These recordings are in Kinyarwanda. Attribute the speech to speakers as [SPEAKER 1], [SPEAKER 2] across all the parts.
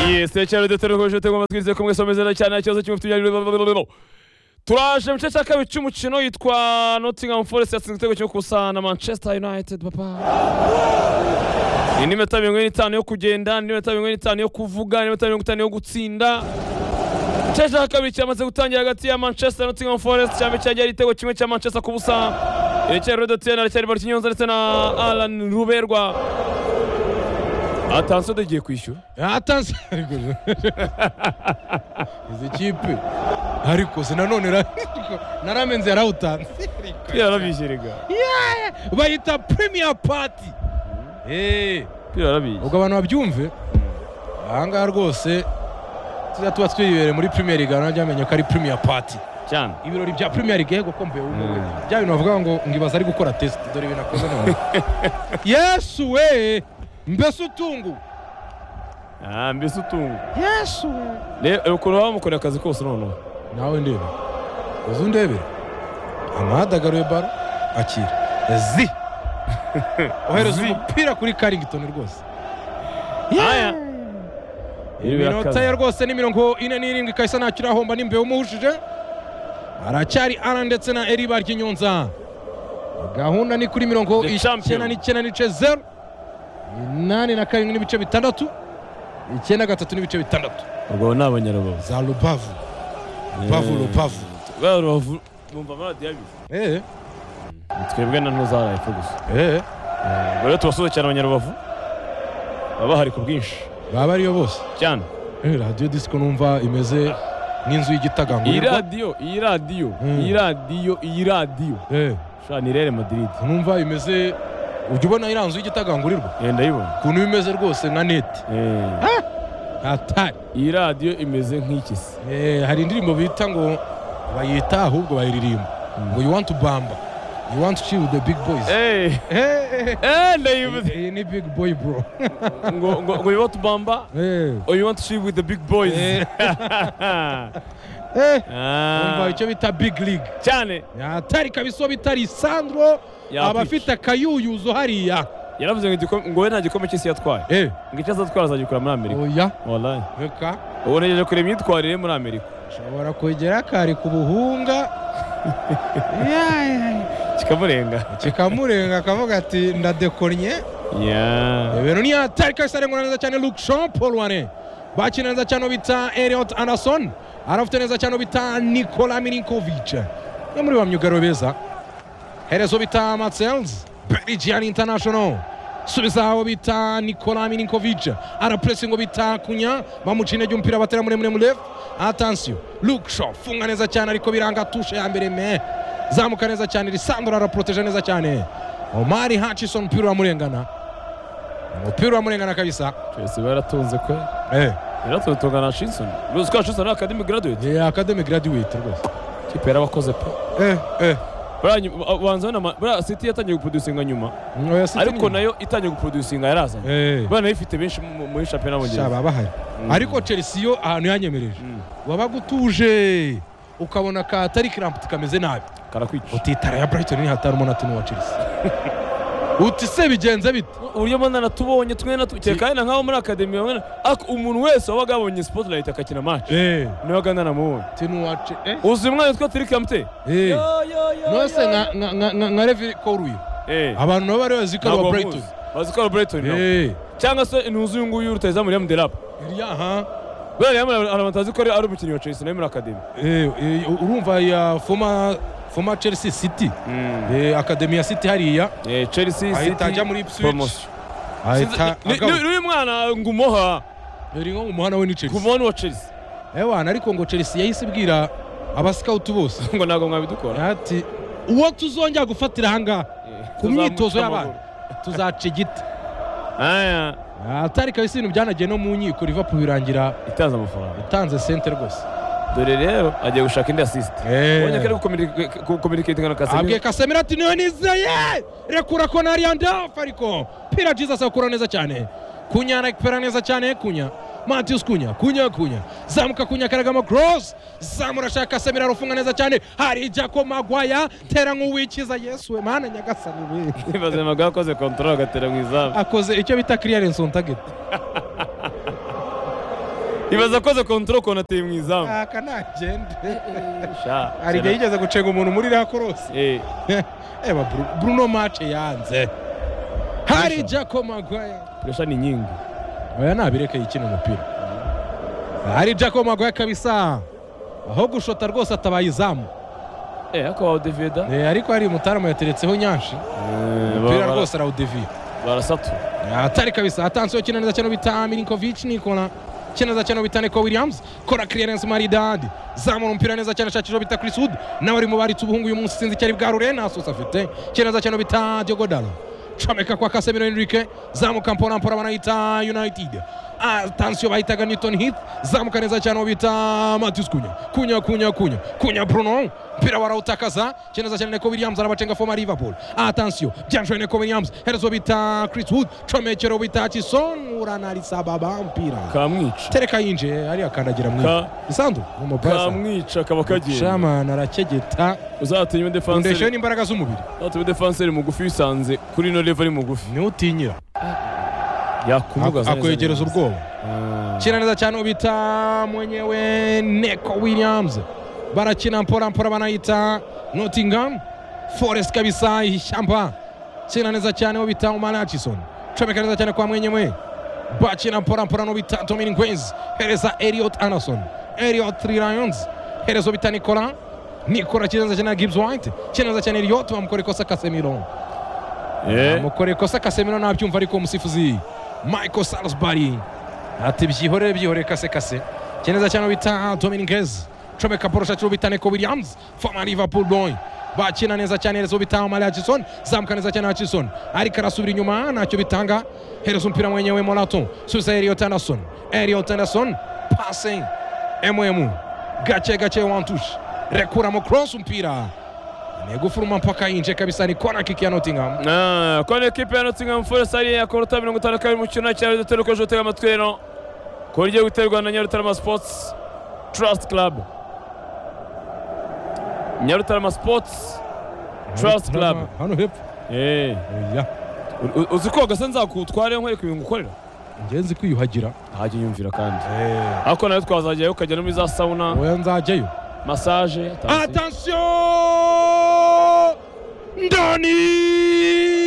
[SPEAKER 1] Yes, cyane dutera urugoje tugomba amatwi kumwe someze cyane nta kibazo cy'umufite ibyo turaje mu gice cya kabiri cy'umukino yitwa Nottingham Forest yatsinze igitego cyo gukusana Manchester United papa ni n'iminota mirongo ine n'itanu yo kugenda ni n'iminota mirongo ine n'itanu yo kuvuga ni n'iminota mirongo itanu yo gutsinda igice cya kabiri cyamaze gutangira hagati ya Manchester na Nottingham Forest cyane cyagiye ari igitego kimwe cya Manchester ku busa irekera Rodotien aracyari Barkinyonza ndetse na Alan Ruberwa atansiyo tugiye kwishyura
[SPEAKER 2] atasa ariko izi kipe ariko se nanone ra- naramenze yarawutanze
[SPEAKER 1] twirarabishyiriga
[SPEAKER 2] bayita premier party Eh,
[SPEAKER 1] twirarabishyira
[SPEAKER 2] ubwo abantu babyumve ahangaha rwose tujya tuba twibereye muri premier league abantu bajya bamenya ko ari premier party
[SPEAKER 1] cyane
[SPEAKER 2] ibirori bya premier league yego kombe wumve
[SPEAKER 1] Mm.
[SPEAKER 2] bya bintu bavuga ngo ngo ibaza ari gukora test dore ibintu akoze none yesu we mbese utungu
[SPEAKER 1] Ah, mbese utungu
[SPEAKER 2] yesu we
[SPEAKER 1] reba ukuntu baba bamukorera akazi kose noneho
[SPEAKER 2] nawe ndebe uzi undebe amadagaruye baro akira zi ohereza
[SPEAKER 1] Zi.
[SPEAKER 2] umupira kuri karingitoni rwose
[SPEAKER 1] Aya. Ibi
[SPEAKER 2] iminota
[SPEAKER 1] birakaze.
[SPEAKER 2] ye rwose ni mirongo ine n'irindwi kahise ntakiri ahomba n'imbeho umuhushije aracyari ara ndetse na eri baryinyonza gahunda ni kuri mirongo
[SPEAKER 1] The
[SPEAKER 2] icyenda
[SPEAKER 1] champion.
[SPEAKER 2] n'icyenda n'ice zeru inani na karindwi n'ibice bitandatu icyenda gatatu n'ibice bitandatu
[SPEAKER 1] ubwo ni abanyarubavu
[SPEAKER 2] za rubavu rubavu rubavu
[SPEAKER 1] ba rubavu bumva amaradiyo abiri
[SPEAKER 2] eee
[SPEAKER 1] twebwe na nto za rayifu gusa
[SPEAKER 2] eee
[SPEAKER 1] ubwo rero tubasuhuza cyane abanyarubavu baba bahari ku bwinshi
[SPEAKER 2] baba ariyo bose
[SPEAKER 1] cyane
[SPEAKER 2] Eh, radiyo disiko numva imeze nk'inzu
[SPEAKER 1] iyi
[SPEAKER 2] y'igitagangurirwa
[SPEAKER 1] radiyo iyi radiyo
[SPEAKER 2] Mm.
[SPEAKER 1] iyi radiyo iyi radiyo
[SPEAKER 2] Eh,
[SPEAKER 1] shana ni rere madiridi
[SPEAKER 2] numva imeze ujya ubona iriya nzu y'igitagangurirwa
[SPEAKER 1] Eh, ndayibona
[SPEAKER 2] ukuntu iba imeze rwose nka neti
[SPEAKER 1] Eh,
[SPEAKER 2] atari
[SPEAKER 1] iyi radiyo imeze nk'ikisi
[SPEAKER 2] Eh, hari indirimbo bita ngo bayita ahubwo bayiririmba ngo you want to bamba you want to chill with the big boys
[SPEAKER 1] Eh,
[SPEAKER 2] Eh, eh,
[SPEAKER 1] eh, ndayibuze
[SPEAKER 2] eh, ni big boy bro
[SPEAKER 1] ngo ngo ngo biba tubamba
[SPEAKER 2] Eh,
[SPEAKER 1] Oh, you want to see with the big boys?
[SPEAKER 2] Eh. eh, umva icyo bita big league
[SPEAKER 1] cyane
[SPEAKER 2] atari kabisa uwo bita lisandro
[SPEAKER 1] Yakwica.
[SPEAKER 2] aba afite akayuyuzo hariya
[SPEAKER 1] yaravuze ngo igikome- ngo we nta gikombe cy'isi yatwaye
[SPEAKER 2] Eh,
[SPEAKER 1] ngo icyo azatwara azagikora muri amerika
[SPEAKER 2] oya
[SPEAKER 1] wallahi
[SPEAKER 2] reka
[SPEAKER 1] ubu ntegereje kureba imyitwarire ye muri amerika
[SPEAKER 2] ushobora kwegera kari ku buhunga Ya, ya, ya.
[SPEAKER 1] kikamurenga
[SPEAKER 2] kikamurenga akavuga ati ndadekornye
[SPEAKER 1] Yeah.
[SPEAKER 2] ibintu ni hatari kabisa arengura neza cyane luke jean paul wane bakina neza cyane uwo bita eliot anderson arafite neza cyane uwo bita nikola milinkovic umwe muri ba myugariro beza herezo bita matsels belgian international subiza aho bita nikola milinkovic arapuresingo bita kunya bamuca intege umupira batera muremure murefu atansiyo luke jean funga neza cyane ariko biranga tushe ya mbere me zamuka neza cyane lisandro araporoteje neza cyane omari hutchison umupira uramurengana umupira uramurengana kabisa
[SPEAKER 1] Chelsea baratunze kwe
[SPEAKER 2] eh
[SPEAKER 1] yaratutunga na Shinson uzi ko Shinson ari academy graduate
[SPEAKER 2] ni academy graduate rwose
[SPEAKER 1] kipe yarabakoze pe
[SPEAKER 2] eh eh
[SPEAKER 1] buriya nyuma- uh, ubanza ubona ama- buriya city yatangiye guproducinga nyuma
[SPEAKER 2] oya si
[SPEAKER 1] ariko nayo itangiye guproducinga yarazanye
[SPEAKER 2] eh
[SPEAKER 1] buriya nayo ifite benshi mu- muri shampiyona y'abongereza
[SPEAKER 2] shaba bahari ariko Chelsea yo ahantu yanyemereje
[SPEAKER 1] Mm.
[SPEAKER 2] wabaga utuje ukabona ka atari kiramputi kameze nabi
[SPEAKER 1] karakwica
[SPEAKER 2] utitara ya Brighton ni hatari umuntu ati wa Chelsea uti se bigenze bite
[SPEAKER 1] uburyo mbona natubonye twe natukeka yenda nkaho muri akademi bamwe na- ariko umuntu wese wabaga yabonye spotlight akakina match
[SPEAKER 2] eh
[SPEAKER 1] niwe agana namubonye
[SPEAKER 2] tinu wace eh
[SPEAKER 1] uzi umwana witwa Tirikamte
[SPEAKER 2] eh
[SPEAKER 1] Yo, yo, yo,
[SPEAKER 2] nose
[SPEAKER 1] yo,
[SPEAKER 2] nka nka nka- nka nka Levi Koruyo
[SPEAKER 1] Eh,
[SPEAKER 2] abantu nabo bari bazi ko ari
[SPEAKER 1] ntabwo
[SPEAKER 2] wa
[SPEAKER 1] bamuzi.
[SPEAKER 2] Brighton
[SPEAKER 1] bazi ko ari Brighton nabo.
[SPEAKER 2] eh
[SPEAKER 1] cyangwa se ntuzi uyu nguyu rutahizamu Liam Delap
[SPEAKER 2] iriya ha
[SPEAKER 1] buriya Liam hari abantu batazi ko ari ari umukinnyi wa Chelsea nawe muri akademi
[SPEAKER 2] Eh, eh, urumva ya former former Chelsea City eh, akademi ya City hariya
[SPEAKER 1] Eh, Chelsea
[SPEAKER 2] ahita ajya muri Ipswich
[SPEAKER 1] promotion
[SPEAKER 2] ahita
[SPEAKER 1] Ni- ni- ni-
[SPEAKER 2] agaruka.
[SPEAKER 1] ni uyu mwana ngo umuha
[SPEAKER 2] Yari nko mu muhanda we ni
[SPEAKER 1] ku
[SPEAKER 2] Chelsea
[SPEAKER 1] muntu wa Chelsea
[SPEAKER 2] ewana ariko ngo Chelsea yahise ibwira abasikawuti bose
[SPEAKER 1] ngo ntabwo mwabidukora
[SPEAKER 2] ati uwo tuzongera gufatira ahangaha ku myitozo y'abana tuzaca igiti
[SPEAKER 1] aya
[SPEAKER 2] atari kabisa ibintu byanagiye no mu nkiko Liverpool birangira
[SPEAKER 1] itanze amafaranga
[SPEAKER 2] itanze sente rwose
[SPEAKER 1] dore rero agiye gushaka indi assist ubonye ko ari gukominika- gukominicatinga na
[SPEAKER 2] abwiye
[SPEAKER 1] Casemiro
[SPEAKER 2] kasemiro ati niyo nizeye rekura ko nari andafu ariko pira jesus akura neza cyane kunya arakipera neza cyane kunya matius kunya kunya kunya zamuka kunya karagamo cross zamura ashaka kasemiro arufunga neza cyane hari jako magwaya tera nk'uwikiza yesu we mana nyagasani we
[SPEAKER 1] bazima bwakoze control agatera mu izamu
[SPEAKER 2] akoze icyo bita clearance on target
[SPEAKER 1] ibaza koze kontoro konateye mu izamu
[SPEAKER 2] aka ntagende
[SPEAKER 1] Sha,
[SPEAKER 2] hari igihe yigeze gucenga umuntu muri iriya korose
[SPEAKER 1] Eh,
[SPEAKER 2] eba Bru- bruno mace yanze hari jaco magwaye
[SPEAKER 1] pressure ni nyingi
[SPEAKER 2] oya nabirekeye ikina umupira hari jaco magwaye kabisa aho gushota rwose atabaye izamu
[SPEAKER 1] Eh, ariko Odeveda
[SPEAKER 2] Eh, ariko hari mutarama yateretseho nyanshi umupira rwose arawudeviye
[SPEAKER 1] barasatu
[SPEAKER 2] atari kabisa atansiyo kinaniza cyane bita milinkovic nikora kinaniza cyane bita neko williams kora clearance maridadi zamura umupira neza cyane ashakisha bita chris wood nawe ari mu baritse ubuhungu uyu munsi sinzi icyari bwarure nta sosa afite kinaniza cyane bita diogo dalo comeka kwa kasemiro enrique zamuka mpora mpora banayita united atansiyo bahitaga newton heath zamuka neza cyane uwo bita matis kunya kunya kunya kunya kunya bruno mpira barawutakaza kineza cyane neko williams arabacenga foma liverpool atansiyo byanjwe neko williams herezo bita chris wood comekero bita kison uranarisababa mpira
[SPEAKER 1] kamwica
[SPEAKER 2] tereka yinjiye ariya kandagira
[SPEAKER 1] Ka-
[SPEAKER 2] mwiza isandu umupasa
[SPEAKER 1] kamwica kaba kagenda
[SPEAKER 2] shamana arakegeta
[SPEAKER 1] uzatume
[SPEAKER 2] undesheho
[SPEAKER 1] defanseri
[SPEAKER 2] n'imbaraga z'umubiri
[SPEAKER 1] uzatume defanseri mugufi wisanze kuri ino level ari mugufi
[SPEAKER 2] niwe utinyira
[SPEAKER 1] yakumugaza neza
[SPEAKER 2] akwegereza
[SPEAKER 1] neza.
[SPEAKER 2] ubwoba
[SPEAKER 1] Ah.
[SPEAKER 2] kina neza cyane ubita mwenyewe neko williams barakina mpora mpora banayita nottingham forest kabisa ishyamba kina neza cyane ubita umanachison comeka neza cyane kwa mwenyewe bakina mpora mpora nubita tomini nkwezi hereza eliot anderson eliot three lions hereza ubita nicola nicola kina neza cyane na gibbs white kina neza cyane eliot bamukora ikosa kasemiro
[SPEAKER 1] Eh,
[SPEAKER 2] amukore kosa kasemiro nabyumva ariko umusifuzi michael salisbury ati byihorere byihorere kase kase kineza cyane bita dominiguez comeka porosha cyo bita neko williams former liverpool boy bakina neza cyane herezo bita malia jackson zamuka neza cyane hutchison ariko arasubira inyuma ntacyo bitanga herezo umupira mwenyewe monato susa eliot anderson eliot anderson pase mm gake gake wantushe rekuramo cross umupira negufuruma mpaka yinje kabisa ni kona kiki ya nottingham
[SPEAKER 1] Ah, Kwa ni ekipe ya Nottingham Forest ariye yakora uta mirongo itanu na kabiri mu kintu cyari dutera ukoje utega amatwi rero ko rigiye guterwa na Nyarutarama Sports Trust Club Nyarutarama Sports Trust Club
[SPEAKER 2] hano hepfo
[SPEAKER 1] eh
[SPEAKER 2] oya
[SPEAKER 1] u- u- uzi koga se nzakutware nkwereka ibintu ukorera
[SPEAKER 2] ngenzi kwiyuhagira
[SPEAKER 1] hajya nyumvira kandi ariko nawe twazajyayo ukajya no muri za sauna
[SPEAKER 2] oya nzajyayo
[SPEAKER 1] massage tansi.
[SPEAKER 2] atansiyo ndani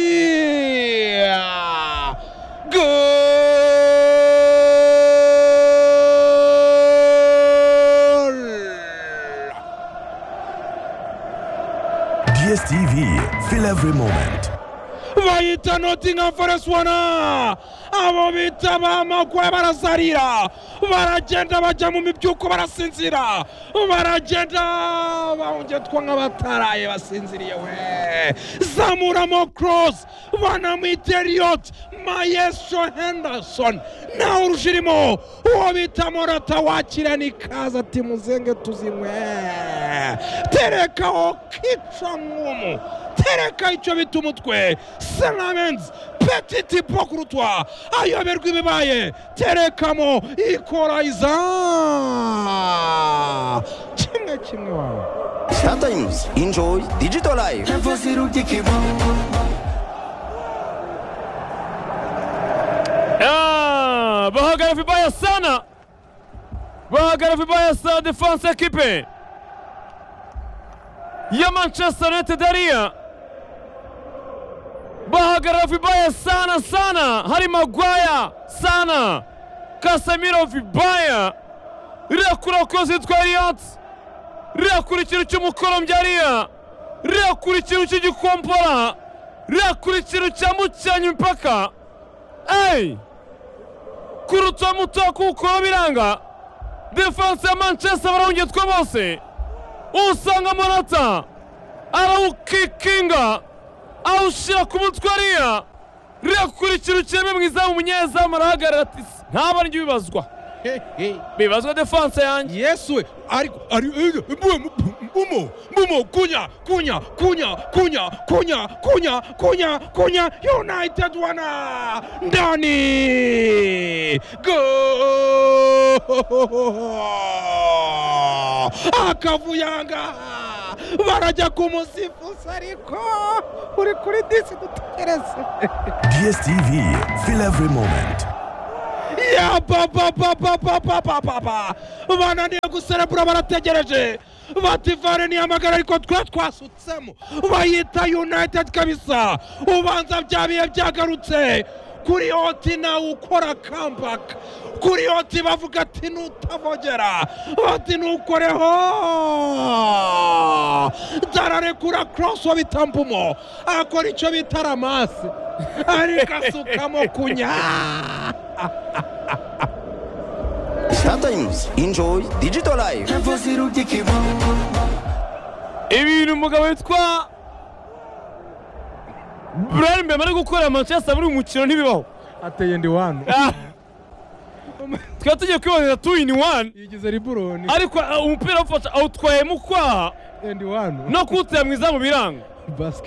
[SPEAKER 2] Goal!
[SPEAKER 3] DSTV, feel every moment.
[SPEAKER 2] bayita Nottingham Forest wana abo bita bamakwe barasarira baragenda bajya mu mibyuko barasinzira baragenda bahungetwa nk'abataraye basinziriye we zamuramo cross banamwita Elliot Maestro Henderson nawe urujirimo uwo bita Morata wakira nikaza ati muzenge tuzinywe terekaho kica nk'umu tereka icyo bita umutwe selamenzi petiti pokurutwa ayoberwa ibibaye terekamo ikorayiza kimwe kimwe wawe
[SPEAKER 4] Sometimes enjoy digital life.
[SPEAKER 1] Ah, bahagara vibaya sana bahagara vibaya sana defense ekipe ya Manchester United ariya bahagara vibaya sana sana hari Maguire sana Casemiro vibaya rirakura kozi yitwa Elliot rirakura ikintu cy'umukorombya ariya rirakura ikintu cy'igikompora rirakura ikintu cyambukiranya imipaka eyi kurutwa muto kuko biranga defanse ya manchester barahungetwe bose usanga morata arawukikinga awushyira ku mutwe ariya rirakura ikintu kireme mu izamu umunyezamu arahagarara ati ntabara njye bibazwa bibazwa defanse yanjye
[SPEAKER 2] yesu we ariko ari mbumo mbumo mbumo kunya kunya kunya kunya kunya kunya kunya kunya united wana ndani go akavuyanga barajya kumusifuza ariko uri kuri disi dutegereze
[SPEAKER 3] DSTV, feel every moment.
[SPEAKER 2] ya papapapapapapapapa bananiye guserebura barategereje bati vare nihamagara ariko twe twasutsemo bayita united kabisa ubanza bya bihe byagarutse kuri oti nawe ukora kambaka kuri oti bavuga ati nutavogera bati nukoreho dararekura korosi wa bitambumo akora icyo bita ramasi ariko asukamo kunya
[SPEAKER 4] Startimes. Enjoy digital life.
[SPEAKER 1] ibintu umugabo witwa Brian Mbema ari gukorera Manchester muri uyu mukino ntibibaho
[SPEAKER 2] ateye ndi wanu
[SPEAKER 1] Ah. twari tugiye kwibonera two in one
[SPEAKER 2] yigize riburoni
[SPEAKER 1] ariko ah, umupira awufata awutwaye mu kwaha
[SPEAKER 2] endi wanu
[SPEAKER 1] no kuwutera mu izamu biranga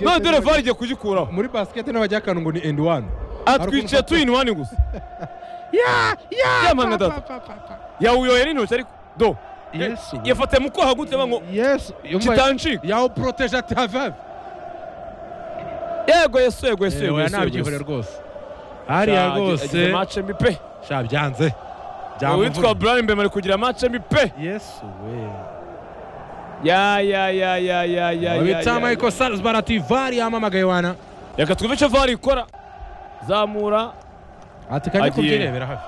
[SPEAKER 1] none dore VAR igiye kugikuraho
[SPEAKER 2] muri basiketi n'abajya akantu ngo ni endi wanu
[SPEAKER 1] atwiciye two in one gusa
[SPEAKER 2] ya ya
[SPEAKER 1] Yamana
[SPEAKER 2] pa,
[SPEAKER 1] data.
[SPEAKER 2] pa, pa, pa.
[SPEAKER 1] yawuyoye n'intoki ariko do
[SPEAKER 2] Yesu
[SPEAKER 1] yafatiye mu kwaha gute ngo
[SPEAKER 2] yesu yumva
[SPEAKER 1] kitancika
[SPEAKER 2] yawuproteje ati havave
[SPEAKER 1] yego yesu yego yesu yego yesu, yego
[SPEAKER 2] nabyihoreye
[SPEAKER 1] yesu
[SPEAKER 2] rwose hariya
[SPEAKER 1] Sha, agize
[SPEAKER 2] rwose
[SPEAKER 1] mace mbi pe
[SPEAKER 2] sha byanze
[SPEAKER 1] uwitwa
[SPEAKER 2] byamuvuga
[SPEAKER 1] Brian Mbema ari kugira mace mbi pe
[SPEAKER 2] yesu we
[SPEAKER 1] ya ya ya ya ya ya ya
[SPEAKER 2] babita
[SPEAKER 1] ya
[SPEAKER 2] michael salzman ati vari yamamagaye wana
[SPEAKER 1] reka twumve icyo VAR ikora zamura
[SPEAKER 2] ati kajya
[SPEAKER 1] Agiye.
[SPEAKER 2] kubyirebera hafi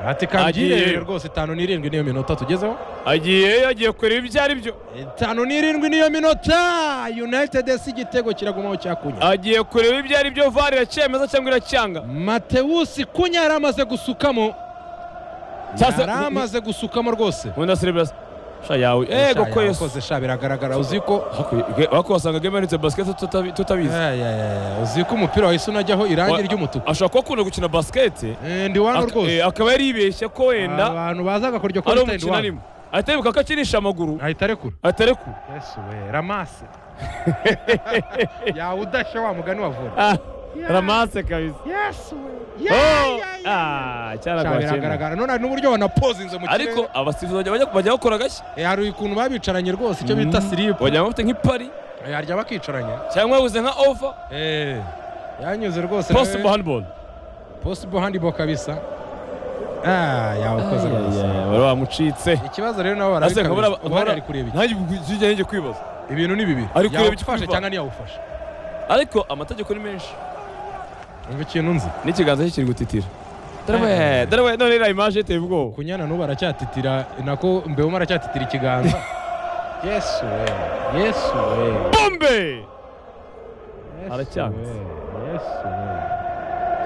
[SPEAKER 2] ati
[SPEAKER 1] Agiye.
[SPEAKER 2] kabyirebera rwose itanu n'irindwi niyo minota tugezeho
[SPEAKER 1] agiye agiye kureba ibyo ari byo
[SPEAKER 2] itanu n'irindwi niyo minota united si igitego kiragumaho cyakunya
[SPEAKER 1] agiye kureba ibyo ari byo VAR iracyemeza cyangwa iracyanga
[SPEAKER 2] matewusi kunya yari amaze gusukamo
[SPEAKER 1] Cyase-
[SPEAKER 2] yari amaze gusukamo rwose
[SPEAKER 1] nkunda cerebras sha yawe yego ko yesu
[SPEAKER 2] yakoze sha biragaragara uzi ko
[SPEAKER 1] wako wasanga game yanitse basket tutabi- tutabizi
[SPEAKER 2] Aya, aya, aya, uzi ko umupira wahise unajyaho irangi
[SPEAKER 1] Wa-
[SPEAKER 2] ry'umutuku
[SPEAKER 1] ashobora kuba akunda gukina basket
[SPEAKER 2] Eh, ndi wano
[SPEAKER 1] Ak- eh,
[SPEAKER 2] rwose
[SPEAKER 1] akaba yaribeshye ko wenda
[SPEAKER 2] abantu bazaga kurya
[SPEAKER 1] ari
[SPEAKER 2] kuri stand
[SPEAKER 1] umukino
[SPEAKER 2] wano
[SPEAKER 1] arimo ahita yibuka ko akinisha amaguru
[SPEAKER 2] ahita arekura
[SPEAKER 1] atarekura
[SPEAKER 2] yesu we ramase yawe udashe wa mugani wavura
[SPEAKER 1] Ah, ramase kabisa
[SPEAKER 2] yesu we
[SPEAKER 1] Oh,
[SPEAKER 2] yeah.
[SPEAKER 1] ah,
[SPEAKER 2] Sha,
[SPEAKER 1] cyaragwa cyenda.
[SPEAKER 2] biragaragara none hari n'uburyo wanapozinze mu kirere
[SPEAKER 1] ariko abasifuzi bajya- bajya bajya bakora gashya
[SPEAKER 2] Eh, hari ukuntu babicaranye rwose icyo bita siripu
[SPEAKER 1] bajya bafite nk'ipari
[SPEAKER 2] harya bakicaranye
[SPEAKER 1] cyangwa yabuze nka over
[SPEAKER 2] yanyuze rwose
[SPEAKER 1] possible handball
[SPEAKER 2] posibo handibol kabisa Ah, yawukoze rwose
[SPEAKER 1] wari wamucitse
[SPEAKER 2] ikibazo rero nabo
[SPEAKER 1] Ase nkabura
[SPEAKER 2] barabikabira ubwo ari kureba iki
[SPEAKER 1] ntajye njye kwibaza
[SPEAKER 2] ibintu ni bibiri
[SPEAKER 1] Ari kureba icyo
[SPEAKER 2] yawufashe
[SPEAKER 1] FIFA.
[SPEAKER 2] cyangwa ntiyawufashe
[SPEAKER 1] ariko amategeko ni menshi
[SPEAKER 2] umva ikintu nzi
[SPEAKER 1] n'ikiganza cye kiri gutitira
[SPEAKER 2] Eh.
[SPEAKER 1] dore dore none iriya imaje iteye ubwoba
[SPEAKER 2] kunyana n'ubu aracyatitira nako mbewuma aracyatitira ikiganza yesu we yesu we
[SPEAKER 1] bombe
[SPEAKER 2] Yesu
[SPEAKER 1] Aracyanze.
[SPEAKER 2] we, yesu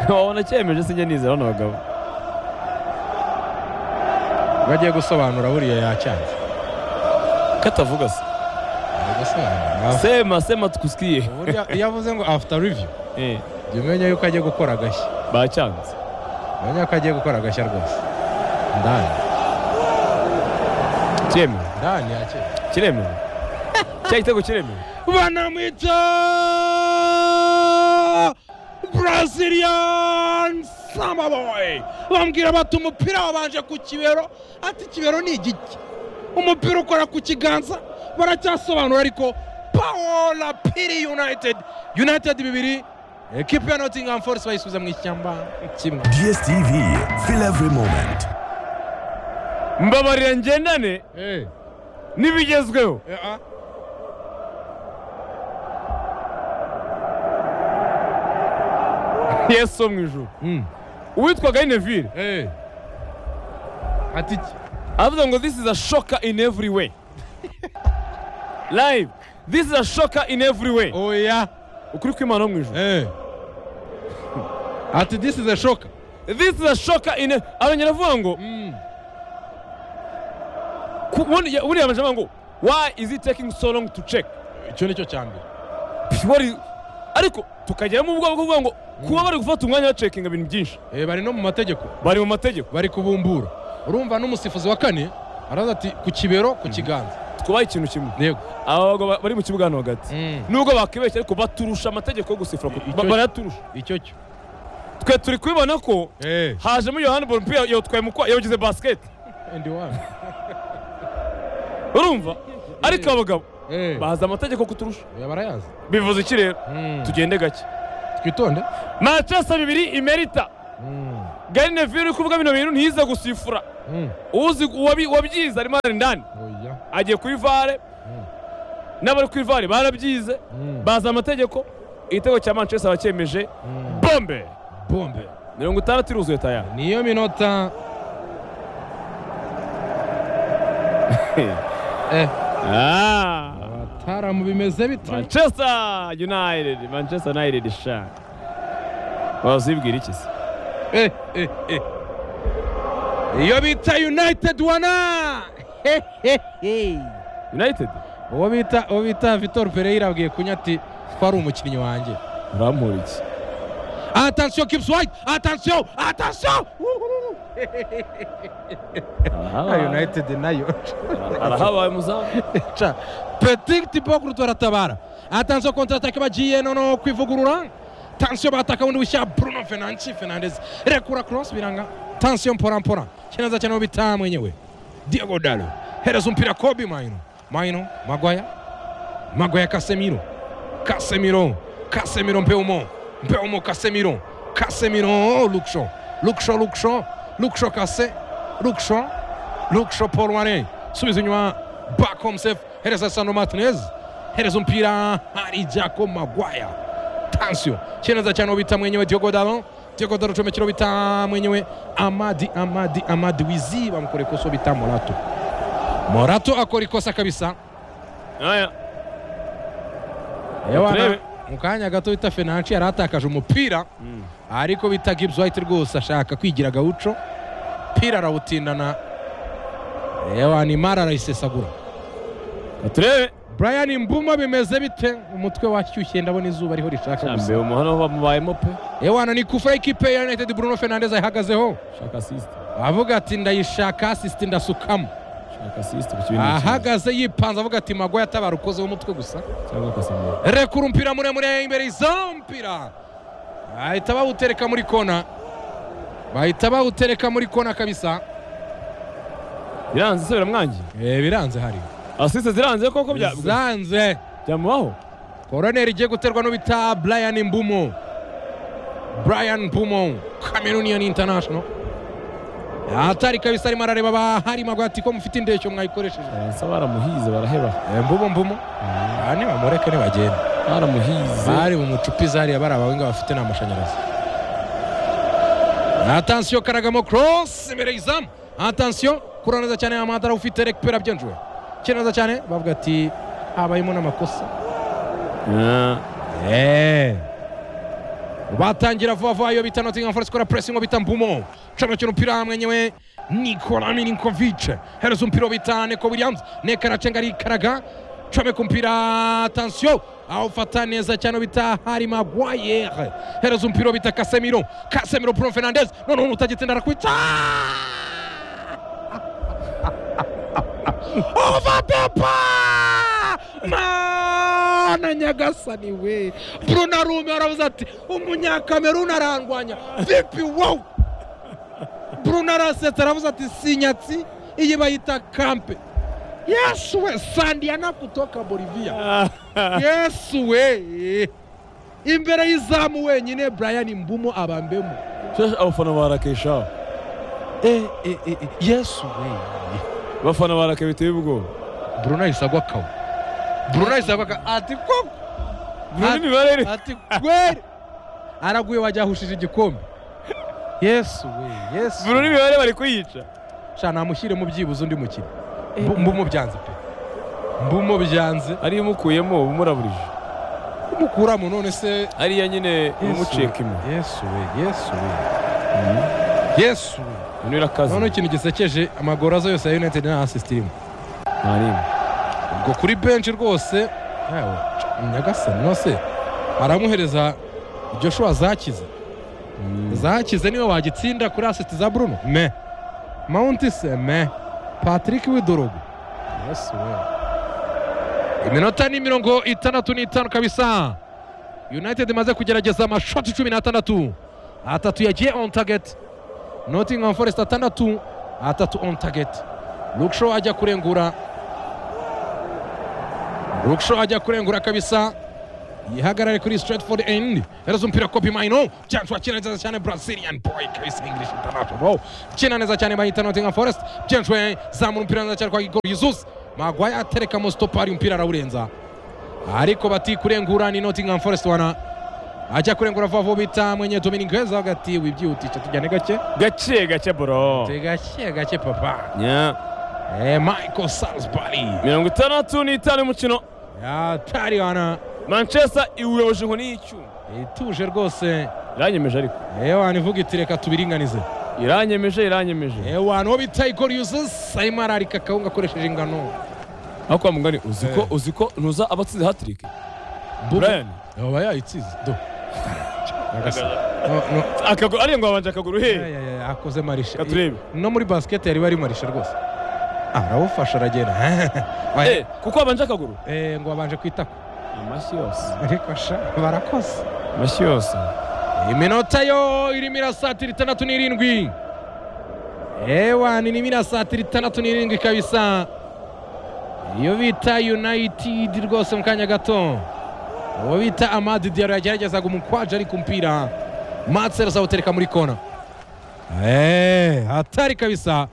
[SPEAKER 2] we
[SPEAKER 1] wabona cyemeje sinjye nizera bano bagabo
[SPEAKER 2] bagiye gusobanura buriya yacyanze
[SPEAKER 1] katavuga se
[SPEAKER 2] Ari gusobanura
[SPEAKER 1] sema sema tukusikiye
[SPEAKER 2] Uburyo iyo avuze ngo after review
[SPEAKER 1] Eh,
[SPEAKER 2] jya umenya yuko agiye gukora agashya
[SPEAKER 1] bacyanze
[SPEAKER 2] umenya ko agiye gukora agashya rwose ndani
[SPEAKER 1] cyemewe
[SPEAKER 2] ndani yakeye
[SPEAKER 1] kiremewe cya gitego kiremewe
[SPEAKER 2] banamwita Brazilian Samba Boy bambwira bati umupira wabanje ku kibero ati kibero ni igiki umupira ukora ku kiganza baracyasobanura ariko paola piri united united bibiri ekipi ya nottingham forest bayisubiza mu ishyamba kimwe
[SPEAKER 3] DSTV, feel every moment.
[SPEAKER 1] mbabarira ngendane
[SPEAKER 2] Eh,
[SPEAKER 1] n'ibigezweho
[SPEAKER 2] eh, ah.
[SPEAKER 1] yesu wo mu ijuru
[SPEAKER 2] Mm,
[SPEAKER 1] uwitwaga inevire
[SPEAKER 2] eh. ati iki?
[SPEAKER 1] avuga ngo this is a shocker in every way live this is a shocker in every way
[SPEAKER 2] oya
[SPEAKER 1] ukuri kw'imana wo mu ijuru
[SPEAKER 2] Eh. ati this is a shock
[SPEAKER 1] this is a shocker in arongera avuga ngo
[SPEAKER 2] Mm.
[SPEAKER 1] ku- ubundi- ya- buriya amajambo ngo why is it taking so long to check
[SPEAKER 2] icyo ni cyo cya mbere
[SPEAKER 1] What is- ariko tukageramo ubwoba bwo kuvuga ngo kuba bari gufata umwanya bacekinga ibintu byinshi
[SPEAKER 2] Eh, bari no mu mategeko
[SPEAKER 1] bari mu mategeko
[SPEAKER 2] bari kubumbura urumva n'umusifuzi wa kane araza ati ku kibero ku kiganza
[SPEAKER 1] twubahe ikintu kimwe
[SPEAKER 2] yego
[SPEAKER 1] aba bagabo ba- bari mu kibuga hano hagati nubwo bakibeshya ariko baturusha amategeko yo gusifura
[SPEAKER 2] I- icyo-
[SPEAKER 1] ba- barayaturusha
[SPEAKER 2] icyo cyo
[SPEAKER 1] twe turi kubibona ko
[SPEAKER 2] Eh,
[SPEAKER 1] hajemo iyo handball umupira yawutwaye mu kwa yawugize basket
[SPEAKER 2] ndi wani.
[SPEAKER 1] urumva ariko abagabo
[SPEAKER 2] Eh,
[SPEAKER 1] bazi amategeko kuturusha
[SPEAKER 2] oya, barayazi
[SPEAKER 1] bivuze iki rero
[SPEAKER 2] Mm.
[SPEAKER 1] tugende gake
[SPEAKER 2] twitonde
[SPEAKER 1] manchester bibiri imerita gari neville uri kuvuga bino bintu ntiyize gusifura uzi uwabi- wabyize arimo ari indani
[SPEAKER 2] oya
[SPEAKER 1] agiye kuri vare n'abari kuri vare barabyize bazi amategeko igitego cya manchester baracyemeje bombe
[SPEAKER 2] bombe
[SPEAKER 1] mirongo itandatu iruzuye tayari
[SPEAKER 2] niyo minota eh,
[SPEAKER 1] Ah,
[SPEAKER 2] bataramu bimeze bite
[SPEAKER 1] manchester united manchester united sha wazibwira iki se
[SPEAKER 2] Eh, eh, eh. iyo bita united wana He, he, he.
[SPEAKER 1] united
[SPEAKER 2] uwo bita uwo bita vitor pereira abwiye kunya ati ko ari umukinnyi wanjye
[SPEAKER 1] urampura iki
[SPEAKER 2] atansiyo kipusi wayiti atansiyo atansiyo
[SPEAKER 1] arahabaye
[SPEAKER 2] united nayo
[SPEAKER 1] arahabaye muzamu
[SPEAKER 2] ca petigiti bogurudu baratabara atansiyo kontaratake bagiye noneho kwivugurura tansiyo bataka bundi bushya bruno fenanci fenandezi rekura korosi biranga tansiyo mporampora kineza cyane bita mwenyewe diego dalo hereza umupira kobi mayino mayino magwaya magwaya kasemiro kasemiro kasemiro mpeumo mpeumo kasemiro kasemiro luksho luksho luksho luksho kase luksho luksho paul wane subiza inyuma back home safe hereza sano martinez hereza umupira hari jako magwaya tansio kineza cyane ubita mwenyewe diogo dalo diogo dalo comekero bita mwenyewe amadi amadi amadi wizi bamukore koso bita morato morato akora ikosa kabisa
[SPEAKER 1] aya
[SPEAKER 2] Ewana,
[SPEAKER 1] turebe.
[SPEAKER 2] mu kanya gato bita fenanci yari atakaje umupira ariko bita gibbs white rwose ashaka kwigira gawuco pira arawutindana yewa nimara arayisesagura
[SPEAKER 1] turebe
[SPEAKER 2] brian mbuma bimeze bite umutwe washyushye ndabona izuba ariho rishaka gusa
[SPEAKER 1] cyambere umuhano bamubayemo pe
[SPEAKER 2] yewana ni kufa y'ikipe ya united bruno fernandez ayihagazeho
[SPEAKER 1] shaka assist
[SPEAKER 2] avuga ati ndayishaka asisite ndasukamo
[SPEAKER 1] shaka assist ku kibindi
[SPEAKER 2] ahagaze yipanze avuga ati magwa yatabara ukozeho umutwe gusa
[SPEAKER 1] cyangwa akasamura
[SPEAKER 2] rekura umupira muremure imbere izampira bahita bawutereka muri kona bahita bawutereka muri kona kabisa
[SPEAKER 1] biranze se biramwangiye
[SPEAKER 2] Eh, biranze hari
[SPEAKER 1] assist ziranze koko bya
[SPEAKER 2] biranze
[SPEAKER 1] byamubaho
[SPEAKER 2] koroneri igiye guterwa n'ubita brian mbumo brian mbumo camerunian international atari kabisa arimo arareba abahari magwati ko mufite indeshyo mwayikoresheje
[SPEAKER 1] baransa baramuhize baraheba
[SPEAKER 2] Eh, mbumo mbumo aha nibamureke ntibagenda
[SPEAKER 1] baramuhize
[SPEAKER 2] bari bumucupize hariya bari abawenga bafite ni amashanyarazi atansiyo karagamo cross imbere y'izamu atansiyo kura neza cyane amadara ufite rekipera byenjuwe kira neza cyane bavuga ati habayemo n'amakosa
[SPEAKER 1] Ah,
[SPEAKER 2] Eh. batangira vuba vuba iyo bita Nottingham Forest kora pressing bita Mbumo camukira umupira mwenyewe Nikola Milinkovic hereza umupira bita Neko Williams Neko aracanga arikaraga comeka umupira attention awufata neza cyane bita Harry Maguire hereza umupira bita Casemiro Casemiro Bruno Fernandes noneho utagitsinda arakwita ovatepa mana nyagasani we bruno arume aravuze ati umunyakameruni arandwanya vipi wow bruno arasetse aravuze ati sinyatsi iyi bayita kampe yesu we sandiana kutoka bolivia yesu we imbere y'izamu wenyine brian mbumo abambemo
[SPEAKER 1] shasha abafana barakesha
[SPEAKER 2] Eh, eh, eh, eh, yesu we
[SPEAKER 1] abafana barake biteye ubwoba
[SPEAKER 2] bruno ahise agwa kawo bruno ahise agwa kawo ati koko
[SPEAKER 1] Bruno imibare iri-
[SPEAKER 2] ati kweri araguye wajyahushije igikombe yesu we yesu
[SPEAKER 1] buri n'imibare bari kuyica
[SPEAKER 2] sha namushyire mu byibuze undi mukino Mbu- mbumubyanze pe mbumubyanze
[SPEAKER 1] ariyo imukuyemo uba umuraburije
[SPEAKER 2] umukuramo none se
[SPEAKER 1] ariya nyine umuceka imwe
[SPEAKER 2] yesu we yesu we yesu we
[SPEAKER 1] uyu irakaze
[SPEAKER 2] noneho ikintu gisekeje amagoro aza yose ya united nta assist irimo
[SPEAKER 1] nta n'imwe
[SPEAKER 2] ubwo kuri benshi rwose yawe nyagasani nose aramuhereza joshua zakize zakize niwe wagitsinda kuri asiti za bruno me mawunti se me patrick widorogo yesu we iminota ni mirongo itandatu n'itanu kabisa united imaze kugerageza amashoti cumi n'atandatu atatu yagiye on target nottingham forest atandatu atatu on target lukshow ajya kurengura Ruksho ajya kurengura kabisa yihagarare kuri stratford end herezo umupira kopi maino james wakina neza cyane brazilian boy chris english international kina neza cyane bahita nottingham forest james we zamura umupira neza cyane kwa gigoro jesus magwaye aterekamo stopari umupira arawurenza ariko bati kurengura ni nottingham forest wana ajya kurengura vuba vuba bita mwenye dominigweza hagati wibyihutisha tujyane gake
[SPEAKER 1] gake gake bro
[SPEAKER 2] gake gake papa
[SPEAKER 1] Nya.
[SPEAKER 2] eh, michael salisbury
[SPEAKER 1] mirongo itandatu n'itanu y'umukino
[SPEAKER 2] yatari wana
[SPEAKER 1] manchester iwuyoboje inkoni y'icyuma
[SPEAKER 2] ituje rwose
[SPEAKER 1] iranyemeje ariko
[SPEAKER 2] ewana ivuga iti reka tubiringanize
[SPEAKER 1] iranyemeje iranyemeje
[SPEAKER 2] ewana uwo bita igoro yuzuzi arimo ararika akawunga akoresheje ingano
[SPEAKER 1] aho kwa mugani uzi ko
[SPEAKER 2] Eh.
[SPEAKER 1] uzi ko ntuza abatsinze hatrick
[SPEAKER 2] Bubu-
[SPEAKER 1] Brian.
[SPEAKER 2] yaba yayitsinze do Nyagasani. No, no.
[SPEAKER 1] akaguru ariya ngo babanje akaguru he
[SPEAKER 2] Aya, aya, akoze marishe
[SPEAKER 1] Reka turebe.
[SPEAKER 2] no muri basiketi yari bari marishe rwose arawufasha aragenda Oya,
[SPEAKER 1] Eh, kuko babanje akaguru
[SPEAKER 2] eh, ngo babanje kwitako
[SPEAKER 1] amashyi yose
[SPEAKER 2] ariko sha barakoze
[SPEAKER 1] amashyi yose
[SPEAKER 2] iminota yo irimo irasatira itandatu n'irindwi ewani irimo irasatira itandatu n'irindwi kabisa iyo bita united rwose mu kanya gato uwo bita amadi diyaro yageragezaga umukwaje ariko umupira matsero azawutereka muri kona eee hatari kabisa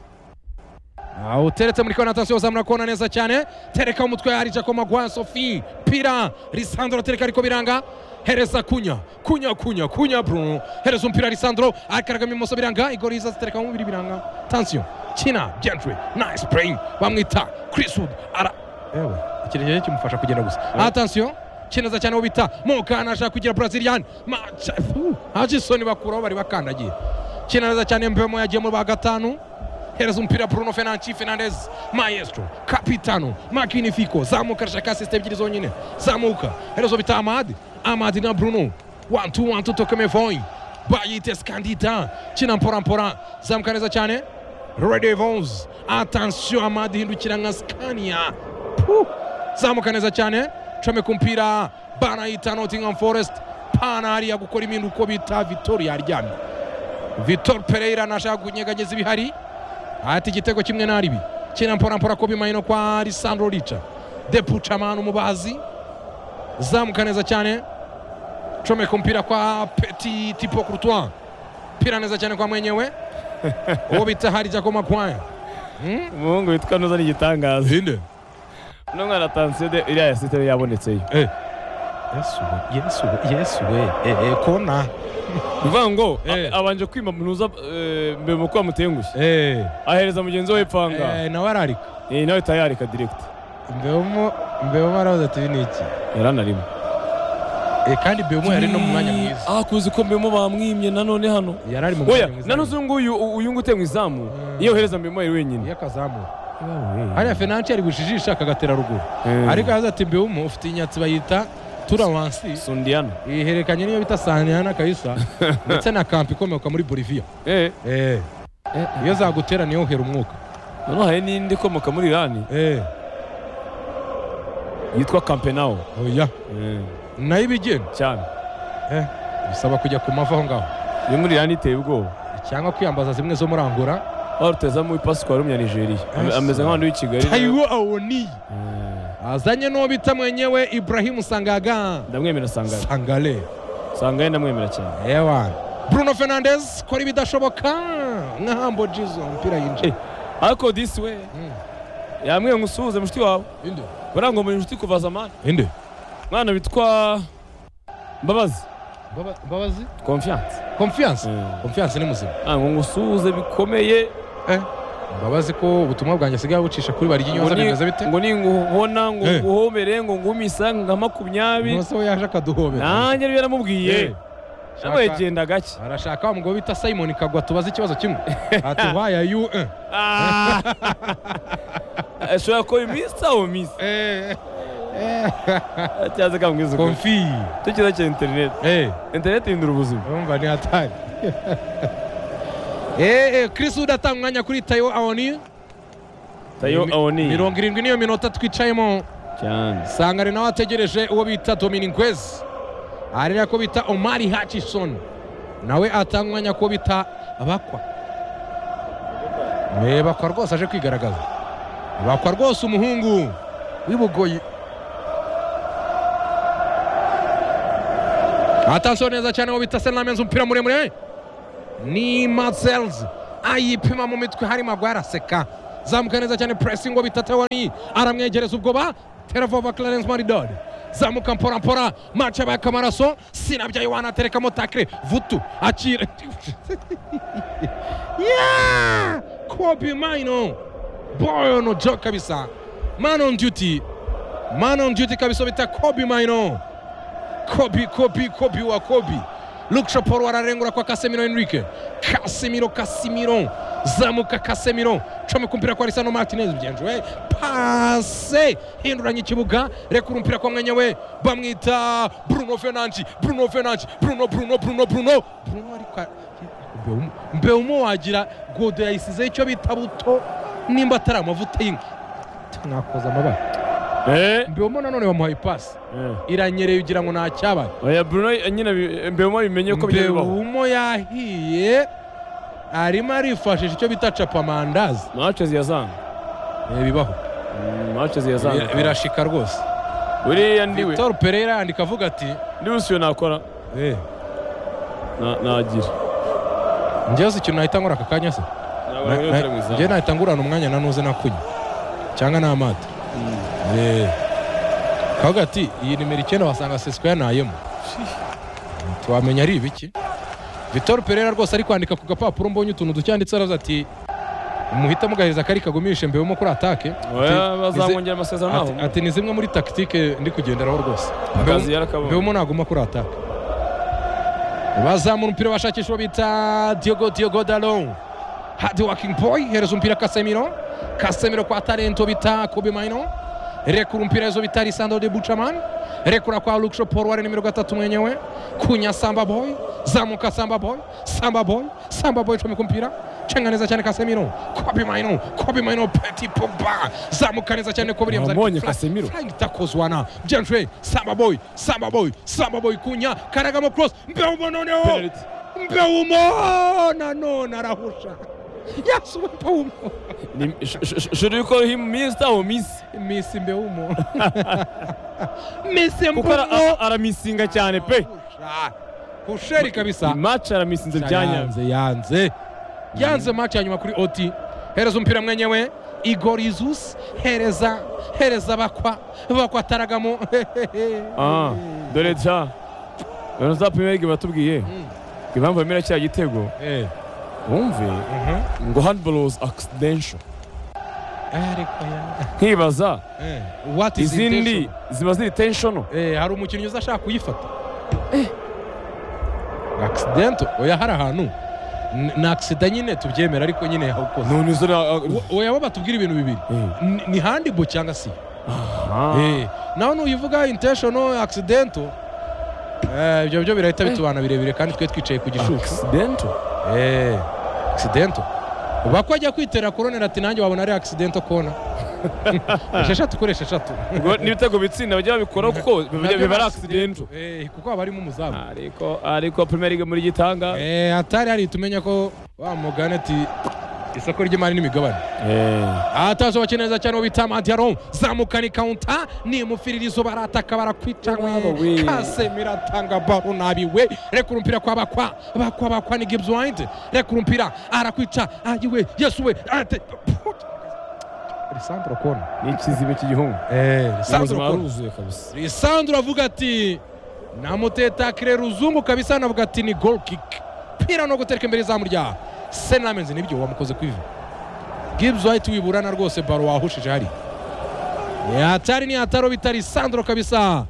[SPEAKER 2] awuteretse muri kona atasiyo uzamura kona neza cyane tereka umutwe hari jacob magwa sofi pira lisandro tereka ariko biranga hereza kunya kunya kunya kunya bruno hereza umupira lisandro akaragama imoso biranga igoriza zitereka mu mubiri biranga tansiyo kina gentry nice brain bamwita chris wood ara yewe ikirenge kimufasha kugenda gusa atansiyo kineza cyane uwo bita mokana ashaka kugira brazilian maca Fu, haje isoni bakuraho bari bakandagiye kina neza cyane mbemo yagiye mu ba gatanu hereza umupira bruno fenanci fernandez maestro kapitano makinifico zamuka arashaka sisite ebyiri zonyine zamuka herezo bita amadi amadi na bruno wantu wantu tokemevoy bayite skandita kina mporampora zamuka neza cyane redevons atansiyo amadi hindukira nka skania Puh. zamuka neza cyane comeka umupira banayita nottingham forest pana hariya gukora ibintu uko bita victoria aryamye vitor pereira nashaka kunyeganyeza ibihari ati igitego kimwe na ribi kina mpora mpora ko bimayino kwa lisandro rica depucamana umubazi zamuka neza cyane comeka umupira kwa petit tipo courtois pira neza cyane kwa mwenyewe uwo bita hari jacob makwaya
[SPEAKER 1] umuhungu witwa nuza ni igitangaza
[SPEAKER 2] zinde
[SPEAKER 1] uno mwana atansiyo de iriya yasiteri yabonetseyo
[SPEAKER 2] yesu we yesu we yesu we eh, eh, kona
[SPEAKER 1] bivuga ngo
[SPEAKER 2] Eh.
[SPEAKER 1] a- abanje kwima munuza eh, mbere mu kuba mutengushye
[SPEAKER 2] eh
[SPEAKER 1] ahereza mugenzi we ipfanga
[SPEAKER 2] eh, nawe ararika
[SPEAKER 1] Eh, nawe tayarika diregiti
[SPEAKER 2] mbewemo mbewemo aravuze ati "Ibi ni iki
[SPEAKER 1] yaranarimo
[SPEAKER 2] Eh, kandi mbewemo yari no mu mwanya mwiza
[SPEAKER 1] ah kuzi ko mbemo bamwimye nanone hano
[SPEAKER 2] yari ari mu mwanya
[SPEAKER 1] oya
[SPEAKER 2] mwiza
[SPEAKER 1] nano uzi nguyu u- uyu nguyu utemwa izamu
[SPEAKER 2] Mm.
[SPEAKER 1] iyo uhereza mbemo yari wenyine
[SPEAKER 2] iyo akazamura hariya fenanci ari gujijisha akagatera ruguru
[SPEAKER 1] Eh.
[SPEAKER 2] ariko yaza ati mbewumu ufite inyatsi bayita turawansi
[SPEAKER 1] sundiyana
[SPEAKER 2] ihererekanye n'iyo bita sanihana kayisa ndetse na kampi ikomoka muri boliviya
[SPEAKER 1] eh
[SPEAKER 2] Eh, iyo zagutera niyo uhera umwuka
[SPEAKER 1] noneho hari n'indi ikomoka muri irani
[SPEAKER 2] Eh,
[SPEAKER 1] yitwa kampenawo
[SPEAKER 2] oya
[SPEAKER 1] Eh,
[SPEAKER 2] nayo ibigenda
[SPEAKER 1] cyane
[SPEAKER 2] Eh, bisaba kujya ku mavi aho ngaho
[SPEAKER 1] iyo muri irani iteye ubwoba
[SPEAKER 2] cyangwa kwiyambaza zimwe zo muri angola
[SPEAKER 1] aho rutezamo ipasi kwa w'umunyanigeria Ame-
[SPEAKER 2] Ese.
[SPEAKER 1] ameze nk'abantu b'i kigali
[SPEAKER 2] tayiwo awoniyi
[SPEAKER 1] Eh,
[SPEAKER 2] azanye n'uwo bita mwenyewe iburahimu sangaga
[SPEAKER 1] ndamwemera sangare
[SPEAKER 2] sangale
[SPEAKER 1] sangare ndamwemera cyane
[SPEAKER 2] ewa bruno fernandez kora ibidashoboka nka hambo jizo umupira yinjiye
[SPEAKER 1] Eh, ariko disi we
[SPEAKER 2] Mm.
[SPEAKER 1] yamwe ngo usuhuze mushiki wawe
[SPEAKER 2] inde
[SPEAKER 1] barangwa muri inshuti kuva zamani
[SPEAKER 2] inde
[SPEAKER 1] mwana bitwa mbabazi
[SPEAKER 2] Baba- babazi
[SPEAKER 1] confiance
[SPEAKER 2] confiance
[SPEAKER 1] Eh.
[SPEAKER 2] confiance ni muzima
[SPEAKER 1] ntabwo ngo usuhuze bikomeye
[SPEAKER 2] mbabazi ko ubutumwa bwanjye asigaye bucisha kuri bari
[SPEAKER 1] ngo
[SPEAKER 2] ry'inyoza
[SPEAKER 1] ni-
[SPEAKER 2] bimeze bite
[SPEAKER 1] ngo ninguhona ngo
[SPEAKER 2] Eh.
[SPEAKER 1] nguhomere ngo ngumisange nka makumyabiri
[SPEAKER 2] ntose we yaje akaduhobera
[SPEAKER 1] nanjye rero
[SPEAKER 2] Eh,
[SPEAKER 1] yaramubwiye
[SPEAKER 2] shaka-
[SPEAKER 1] nawe genda gake
[SPEAKER 2] arashaka wa mugabo bita simon kagwa tubaze ikibazo kimwe ati waya yu eh.
[SPEAKER 1] Ah. ashobora kuba iminsi aho minsi
[SPEAKER 2] Eh,
[SPEAKER 1] cyangwa se kamwiza ukuri
[SPEAKER 2] konfi
[SPEAKER 1] tukiza cya interineti
[SPEAKER 2] Eh,
[SPEAKER 1] interineti ihindura ubuzima
[SPEAKER 2] urumva ni hatari Eh, eh, Chris Wood atanga umwanya kuri Tayo Awoni
[SPEAKER 1] tayo
[SPEAKER 2] Mi-
[SPEAKER 1] awoni
[SPEAKER 2] mirongo irindwi niyo minota twicayemo
[SPEAKER 1] cyane
[SPEAKER 2] sangare nawe ategereje uwo bita dominic kwez arera ko bita omari hutchison nawe atanga umwanya ko bita bakwa Eh, bakwa rwose aje kwigaragaza bakwa rwose umuhungu w'ibugoyi ataso neza cyane ngo bita senamenzi umupira muremure ni mazelzi ayipima mu mitwe harimo agwa araseka zamuka neza cyane puresingi ngo bita tewani aramwegereza ubwoba teravova clarence maridode zamuka mpora mpora mace yabaka amaraso sinabyaye wanaterekamo takire vutu akira yeah! kobi maino boyono jo kabisa man on duty man on duty kabisa bita kobi maino kobi kobi kobi wa kobi luksha poro ararengura kwa kasemiro enrique kasemiro kasemiro zamuka kasemiro comeka umupira kwa risano martinez mugenzi we pase hinduranya ikibuga rekura umupira kwa mwanya we bamwita bruno fenanci bruno fenanci bruno bruno bruno bruno bruno ariko a- Mbeumo- mbeumo wagira godo yayisizeho icyo bita buto nimba atari amavuta y'inka mwakoza amabara
[SPEAKER 1] Eh,
[SPEAKER 2] mbeumo nanone bamuhaye ipasi
[SPEAKER 1] eh.
[SPEAKER 2] iranyereye ugira ngo nta cyabaye
[SPEAKER 1] oya bruno nyine bi- mbeumo abimenye ko bijya bibaho
[SPEAKER 2] mbeumo yahiye arimo arifashisha icyo bita capamandazi
[SPEAKER 1] mace ziyazanga
[SPEAKER 2] Eh, bibaho
[SPEAKER 1] mace
[SPEAKER 2] Bir-
[SPEAKER 1] ziyazanga
[SPEAKER 2] birashika rwose
[SPEAKER 1] buriya ndiwe
[SPEAKER 2] victor pereira yandika avuga ati
[SPEAKER 1] ndiwe usiyo nakora
[SPEAKER 2] "Eh,
[SPEAKER 1] Na- nagira
[SPEAKER 2] njyewe si ikintu nahita nkora aka kanya se Na- na- njyewe nahita ngurana umwanya nanuze nakunya cyangwa n'amato Eh. kavuga ati iyi nimero icyenda wasanga sesiko yanayemo twamenya ari ibiki vitor perera rwose ari kwandika ku gapapuro mbonye utuntu ducyanditse aravuze ati muhitamo ugahereza kari kagumishe mbewemo kuri atake
[SPEAKER 1] oya
[SPEAKER 2] Ati, "Nizi-
[SPEAKER 1] bazamwongera amasezerano
[SPEAKER 2] ati,
[SPEAKER 1] naho
[SPEAKER 2] ati ni zimwe muri takitike ndi kugenderaho rwose
[SPEAKER 1] akazi
[SPEAKER 2] Mbeumo-
[SPEAKER 1] yarakabonye.
[SPEAKER 2] mbeumo naguma kuri ataka bazamura umupira bashakisha uwo bita diogo diogo dalo hadi waking boy hereza umupira kasemiro kasemiro kwa talento bita kobe maino rekura umupira ezo bita lisandro de buchaman rekura kwa luksho porware nimero gatatu mwenyewe kunya samba boy zamuka samba boy samba boy samba boy comeka umupira cenga neza cyane kasemiro kobe maino kobe maino peti pogba zamuka neza cyane kobe Williams
[SPEAKER 1] Wabonye
[SPEAKER 2] ariko fla-
[SPEAKER 1] Casemiro?
[SPEAKER 2] flying tackles wana jenshwe samba boy samba boy samba boy kunya karagamo cross mbeumo noneho
[SPEAKER 1] Penalty.
[SPEAKER 2] mbeumo nanone arahusha yasuba mbeumo
[SPEAKER 1] Ni- sh- sh- sh- should we call him mister or miss
[SPEAKER 2] misi mbeumo misi
[SPEAKER 1] kuko ara-
[SPEAKER 2] mbeumo
[SPEAKER 1] ara- aramisinga cyane pe
[SPEAKER 2] kusheri kabisa
[SPEAKER 1] match aramisinze byanyanze
[SPEAKER 2] yanze yanze yanze match ya nyuma kuri oti hereza umupira mwenyewe igorizus hereza hereza bakwa bakwa taragamo
[SPEAKER 1] Ah, dore ja rero za premier league batubwiye impamvu bemera kiriya gitego
[SPEAKER 2] Eh,
[SPEAKER 1] wumve
[SPEAKER 2] mhm.
[SPEAKER 1] ngo handball was accidental
[SPEAKER 2] ariko ya
[SPEAKER 1] nkibaza
[SPEAKER 2] Eh, what is
[SPEAKER 1] izindi
[SPEAKER 2] intention?
[SPEAKER 1] ziba ziri tensional
[SPEAKER 2] Eh, hari umukinnyi uza ashaka kuyifata accident oya hari ahantu N- ni accident nyine tubyemera ariko nyine yawukoze
[SPEAKER 1] none izo
[SPEAKER 2] Wo- oya bo batubwira ibintu bibiri
[SPEAKER 1] Eh.
[SPEAKER 2] Ni- ni handball cyangwa si
[SPEAKER 1] Ah,
[SPEAKER 2] Eh, nawe nuyivuga intentional accident eh, ibyo byo birahita bitubana birebire kandi twe twicaye ku gishuko
[SPEAKER 1] accidental
[SPEAKER 2] Eh, accident bako ajya kwitera koronera ati nanjye wabona ari accident kona esheshatu kuri esheshatu
[SPEAKER 1] ubwo n'ibitego bitsinda bajya babikora kuko
[SPEAKER 2] Nabyo
[SPEAKER 1] biba ari
[SPEAKER 2] ni
[SPEAKER 1] accidental
[SPEAKER 2] Eh, kuko haba harimo umuzamu
[SPEAKER 1] ariko ariko premier league muri gitanga
[SPEAKER 2] Eh, hatari hari tumenya ko wa mugani ati isoko ry'imari n'imigabane atazo bakina neza cyane bita madiaron zamukana ikawunta nimufiririzo barataka
[SPEAKER 1] Wabo we.
[SPEAKER 2] barakwicawe kasemira atanga baro nabiwe rekura umupira kwa bakwa bakwa bakwa ni gibbs white rekura umupira arakwica ayiwe yesuwe ate Lisandro kona
[SPEAKER 1] ni ikizibe cy'igihugu
[SPEAKER 2] eh Lisandro
[SPEAKER 1] ubuzima
[SPEAKER 2] kona
[SPEAKER 1] waruzuye kabisa
[SPEAKER 2] lisandro avuga ati namutetakire ruzungu kabisa navuga ati ni gol kick pira no gutereka imbere izamu rya senamenzi nibyo wamukoze kwiva gibbs white wiburana rwose baro wahushije hari yatari ni ataro bitari lisandro kabisa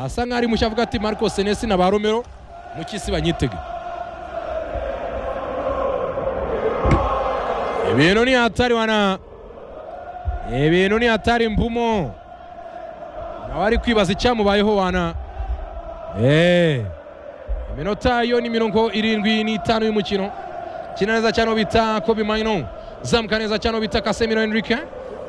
[SPEAKER 2] asa nkaho ari mushya avuga ati marco senesi na ba romero mu cy'isi banyitege ibintu ni hatari wana ibintu ni hatari mbumo nawe ari kwibaza icyamubayeho wana Eh. iminota yo ni mirongo irindwi n'itanu y'umukino kina neza cyane uwo bita kobe maino zamuka neza cyane uwo bita kasemiro enrique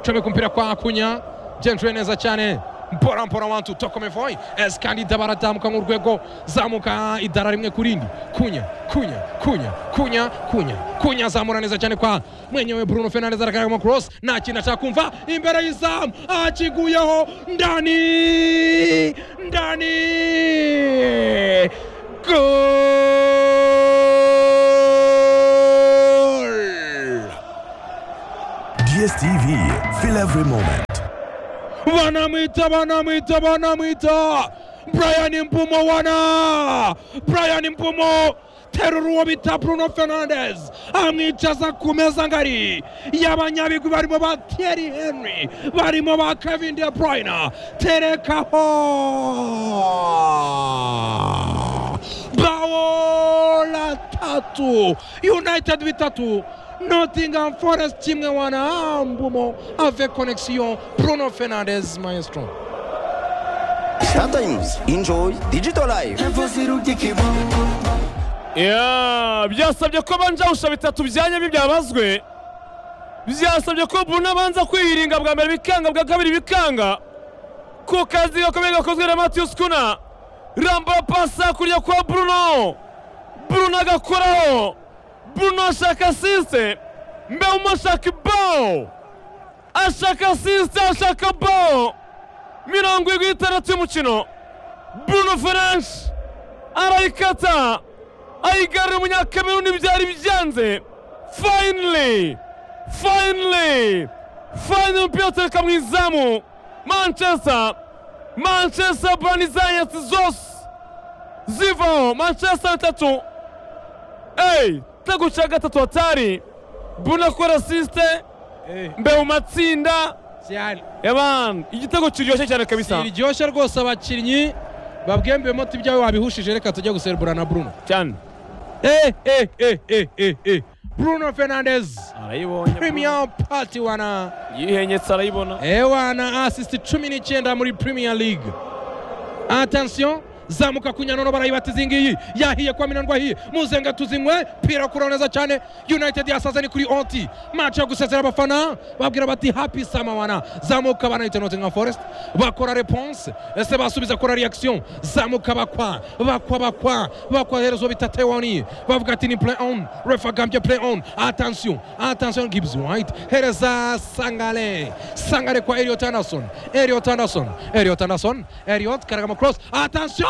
[SPEAKER 2] comeka umupira kwa kunya byenjure neza cyane mpora mpora wantu tokomevoy esi kandi idabara azamuka nk'urwego zamuka idara rimwe ku rindi kunya kunya kunya kunya kunya kunya azamura neza cyane kwa mwenyewe bruno fernandes arakaragamo cross nta kintu ashaka kumva imbere y'izamu akiguyeho ndani ndani Goal!
[SPEAKER 3] DSTV, fill every moment.
[SPEAKER 2] Wanamwita, wanamwita, wanamwita! Brian Mpumo wana! Brian Mpumo! terurwo bita bruno fernandes amwicaza ku meza ngari y'abanyabigwi barimo ba thierry henry barimo ba kevin de bruyne terekaho bao latatu united bitatu nottingham forest kimwe wana mbumo ave connexion bruno fernandes maestro
[SPEAKER 4] Sometimes enjoy digital life.
[SPEAKER 1] Yeah, byasabye ko banja usha bitatu bya nyabi byabazwe byasabye ko Bruno abanza kwihiringa bwa mbere bikanga bwa kabiri bikanga ku kazi gakomeye gakozwe na Matthews Kuna ramba pasa kurya kwa Bruno Bruno agakoraho Bruno ashaka asiste Mbeumo ashaka bao ashaka asiste ashaka bao mirongo irindwi n'itandatu y'umukino Bruno Fernandes arayikata ayigarura umunyakameruni byari byanze finally finally finally umupira utereka mu izamu manchester manchester burani zayatsi zose zivaho manchester bitatu eyi igitego cya gatatu hatari buna akora asisite mbe mu matsinda yabana igitego kiryoshye cyane kabisa
[SPEAKER 2] iryoshye rwose abakinnyi babwiye mbemoti ibyawe wabihushije reka tujya guserebura na bruno
[SPEAKER 1] cyane
[SPEAKER 2] Eh, eh, eh, eh, eh, eh. bruno fernandes
[SPEAKER 1] arayibonye
[SPEAKER 2] premier party wana
[SPEAKER 1] yihenyetse arayibona
[SPEAKER 2] ewana asist cumi n'icyenda muri premier league attention zamuka kunyanono barayibatiza iyi ngiyi yahiye kwa minandwa ahiye muzenga tuzinywe pira kura neza cyane united yasaze ni kuri onti match yo gusezera abafana babwira bati happy sama wana zamuka banahita nottingham forest bakora reponse ese basubiza kora reaction zamuka bakwa bakwa bakwa bakwa herezo bita tewoni bavuga ati ni play on ref agambye play on attention attention gibbs white hereza sangale sangale kwa eliot anderson eliot anderson eliot anderson eliot karagama cross attention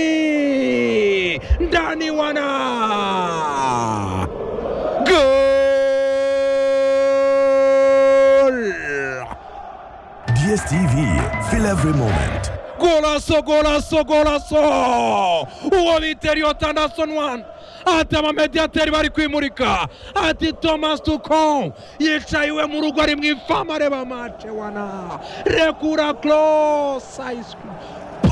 [SPEAKER 2] ndani ndani wana goal
[SPEAKER 3] DSTV, fill every moment.
[SPEAKER 2] golazo golazo golazo uwo bita eliot anderson one ati abamediyateri bari kwimurika ati thomas ducon yicaye iwe mu rugo ari mu ifamu areba mace wana rekura close ice cream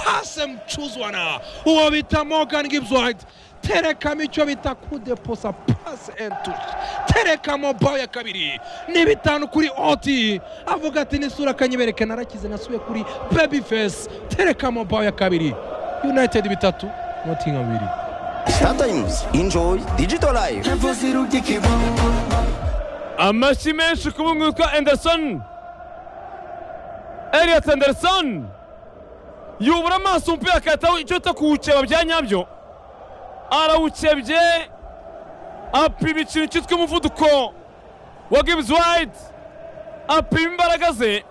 [SPEAKER 2] pase mcuzi wana uwo bita morgan gibbs white terekamo icyo bita kudeposa pase entushi terekamo bao ya kabiri ni bitanu kuri oti avuga ati n'isura kanyibereke narakize nasubiye kuri babyface terekamo bao ya kabiri united bitatu nottingham bibiri
[SPEAKER 4] Sometimes enjoy digital life.
[SPEAKER 1] amashyi menshi ku bungu witwa anderson eliot anderson yubura amaso umupira akahitaho icyo bita kuwukeba bya nyabyo arawukebye apima ikintu cyitwa umuvuduko wa gibbs white apima imbaraga ze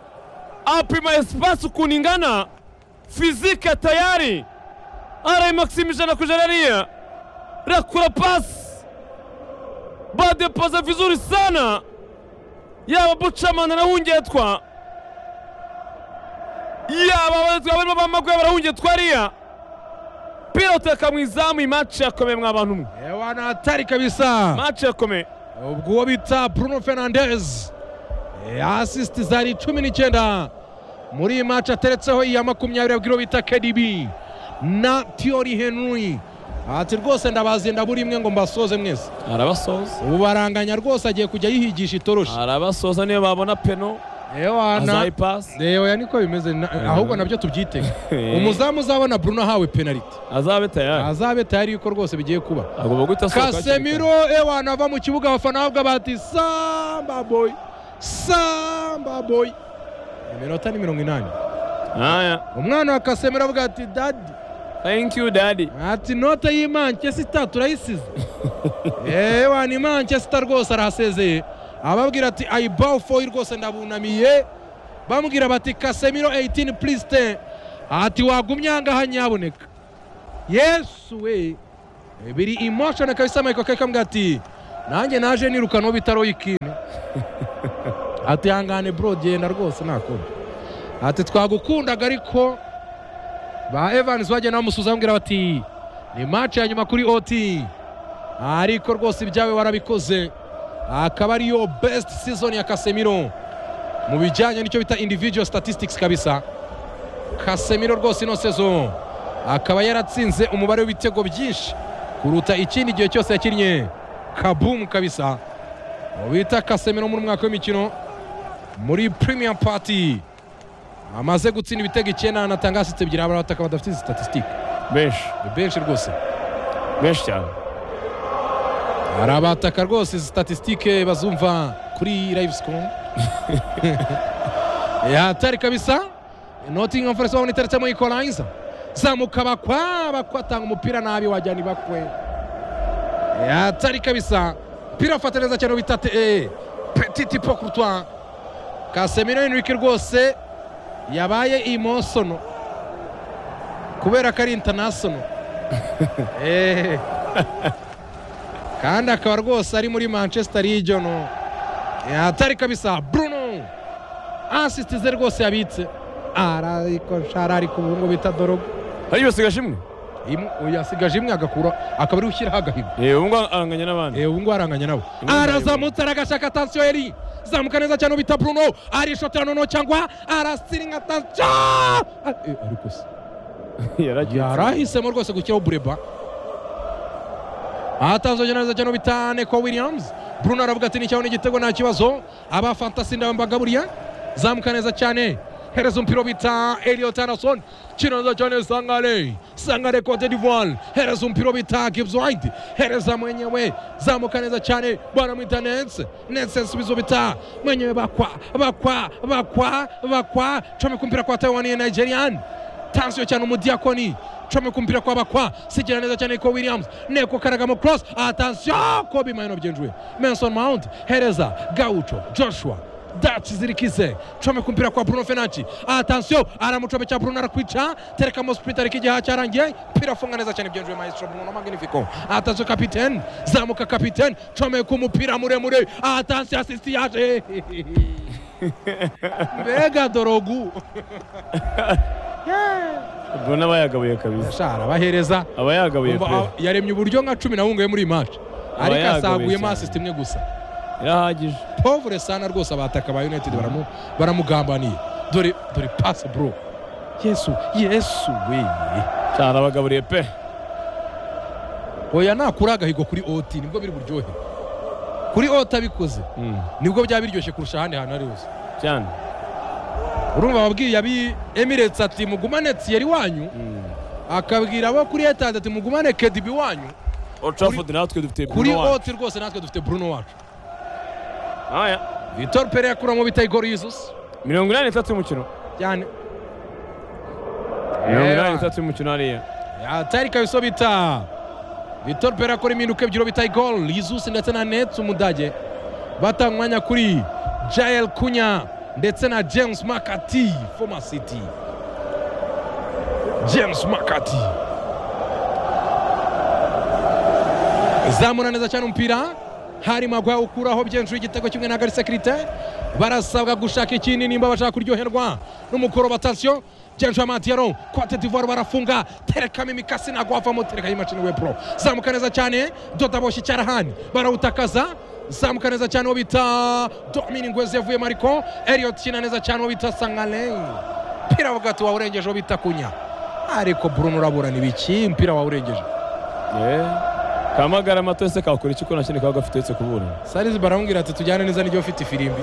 [SPEAKER 1] apima esipasi ukuntu ingana fizike tayari arayimakisima ijana ku ijana ariya rakura pasi badepoza vizuri sana yaba bucamana barahungetwa yaba abaretwa barimo bamaguye barahungetwa ariya pira uteka mu izamu iyi maci yakomeye mwa bantu mwe
[SPEAKER 2] ewa natari kabisa
[SPEAKER 1] maci yakomeye
[SPEAKER 2] ubwo uwo bita bruno fernandes Eh, assist zari cumi n'icyenda muri iyi match ateretseho iya makumyabiri abwira uwo bita kdb na tiori henry ati rwose ndabazi ndabura imwe ngo mbasoze mwese
[SPEAKER 1] arabasoza
[SPEAKER 2] ubu baranganya rwose agiye kujya yihigisha itoroshi
[SPEAKER 1] arabasoza niyo babona peno
[SPEAKER 2] ewana
[SPEAKER 1] azayipasi
[SPEAKER 2] oya niko bimeze na- ahubwo nabyo tubyitege umuzamu uzabona bruno ahawe penaliti
[SPEAKER 1] azabe tayari
[SPEAKER 2] azabe tayari yuko rwose bigiye kuba
[SPEAKER 1] agomba guhita asohoka hakiri kare.
[SPEAKER 2] kasemiro ewana ava mu kibuga abafana bavuga bati samba boy samba boy iminota ni mirongo inani
[SPEAKER 1] aya
[SPEAKER 2] umwana wa kasemiro avuga ati dadi
[SPEAKER 1] thank you daddy
[SPEAKER 2] ati note y'imanchester turayisize ewa ni manchester rwose arahasezeye ababwira ati i bow for you rwose ndabunamiye bamubwira bati kasemiro 18 please ten ati wagumya ahangaha nyaboneka yesu we biri emotion kabisa michael kake kambwira ati nanjye naje nirukanwa bitaro ikine ati hangane bro genda rwose nakunda ati twagukundaga ariko ba evans bagenda bamusuza bamubwira bati ni match ya nyuma kuri oti ariko rwose ibyawe warabikoze akaba ariyo best season ya kasemiro mu bijyanye n'icyo bita individual statistics kabisa kasemiro rwose ino sezo akaba yaratsinze umubare w'ibitego byinshi kuruta ikindi gihe cyose yakinnye kabumu kabisa uwo bita kasemiro muri umwaka w'imikino muri premier party amaze gutsinda ibitego icyenda anatanga asitse ebyiri abataka badafite izi statistic
[SPEAKER 1] benshi
[SPEAKER 2] ni benshi rwose
[SPEAKER 1] benshi cyane
[SPEAKER 2] hari abataka rwose izi statisitike bazumva kuri livescom yatari kabisa nottingham forest babona iteretsemo ikoranyiza zamuka bakwa bakwa atanga umupira nabi wajyana ibakwe yatari kabisa pira afata neza cyane bita eh, petiti po kurutwa kasemiro henrike rwose yabaye imosono kubera ko ari intanasono Eh. kandi akaba rwose ari muri manchester region atari kabisa bruno asisiti ze rwose yabitse ariko nshara ariko ubu ngubu bita dorogo
[SPEAKER 1] hari ibisigaje imwe
[SPEAKER 2] Imwe- uyu yasigaje imwe agakura akaba ari ushyiraho agahigo
[SPEAKER 1] yewe ubu ngubu aranganya n'abandi
[SPEAKER 2] Eh, ubu ngubu aranganya nabo
[SPEAKER 1] Imwe na
[SPEAKER 2] arazamutse aragashaka atansiyo eri zamuka neza cyane bita bruno arishotera noneho cyangwa arasiringa atansiyo Ah, eh, ariko se
[SPEAKER 1] yaragiye
[SPEAKER 2] yarahisemo rwose gushyiraho bureba ahatazogera neza cyane bita neko williams bruno aravuga ati nicyaho n'igitego nta kibazo aba fantasi ndabambaga buriya zamuka neza cyane hereza umupira bita eliot anderson kino neza cyane sangare sangare cote d'ivoire hereza umupira bita gibbs white hereza mwenyewe zamuka neza cyane baramwita netse netse subizo bita mwenyewe bakwa bakwa bakwa bakwa comeka umupira kwa taiwan nigerian tansiyo cyane umudiakoni comeka kumpira kw'abakwa sigira neza cyane ko williams neko karagamo cross atansiyo ko bimayino byenjuwe menson mount hereza gaucho joshua daci zirikize comeka kumpira kwa bruno fenanci atansiyo aramucomekera bruno arakwica terekamo sprint ariko igihe cyarangiye pira afunga neza cyane byenjuwe maestro bruno magnifico atansiyo kapitene zamuka kapitene comeka umupira muremure atansiyo asisi yaje mbega dorogu
[SPEAKER 1] mbona abayagabuye kabisa
[SPEAKER 2] shara bahereza
[SPEAKER 1] abayagabuye
[SPEAKER 2] Umva,
[SPEAKER 1] pe
[SPEAKER 2] ah, yaremye uburyo nka cumi na bungaye muri iyi match ariko
[SPEAKER 1] yagowe
[SPEAKER 2] asaguyemo
[SPEAKER 1] cyane.
[SPEAKER 2] asist imwe gusa
[SPEAKER 1] irahagije
[SPEAKER 2] povure sana rwose abataka ba united baramu- baramugambaniye dore dore pass bro yesu yesu we
[SPEAKER 1] cyane abagaburiye pe
[SPEAKER 2] oya nakura agahigo kuri oti nibwo biri buryohe kuri oti abikoze
[SPEAKER 1] Mm,
[SPEAKER 2] nibwo byaba biryoshye kurusha ahandi hantu ari hose
[SPEAKER 1] cyane
[SPEAKER 2] urumva babwiye abi emirates ati mugumane tiyeri wanyu
[SPEAKER 1] Mm.
[SPEAKER 2] akabwira abo kuri etade ati mugumane kedibi wanyu
[SPEAKER 1] Old Trafford natwe dufite
[SPEAKER 2] kuri
[SPEAKER 1] Bruno wacu.
[SPEAKER 2] oti rwose natwe dufite bruno wacu
[SPEAKER 1] Aya.
[SPEAKER 2] vitor pere yakuramo bita igoro yuzusi
[SPEAKER 1] mirongo inani n'itatu y'umukino
[SPEAKER 2] cyane
[SPEAKER 1] mirongo inani
[SPEAKER 2] Yeah.
[SPEAKER 1] n'itatu y'umukino hariya
[SPEAKER 2] atari kabisa bita vitor pera akora impinduka ebyiri bita igol yizusi ndetse na nets umudage batanga umwanya kuri jael kunya ndetse na james makati former city james makati zamura neza cyane umupira hari magwa ukuraho byenjuru igitego kimwe na garisekirite barasabwa gushaka ikindi nimba bashaka kuryoherwa n'umukoro batansiyo byenjuru amatiyaro kote divuwari barafunga terekamo imikasi ntabwo wavamo tereka y'imashini we pro zamuka neza cyane doda boshye icyarahani barawutakaza zamuka neza cyane uwo bita domini ngwezi yavuyemo ariko eliyot kina neza cyane uwo bita sangaleyi mpira avuga ati wawurengeje uwo bita kunya ariko bruno urabura ni biki mpira wawurengeje
[SPEAKER 1] Yeah. kamagara mato ese kakora iki ko nta kindi kaba gafite uretse kuburana
[SPEAKER 2] sarizi baramubwira ati tujyane neza n'igihe ufite ifirimbi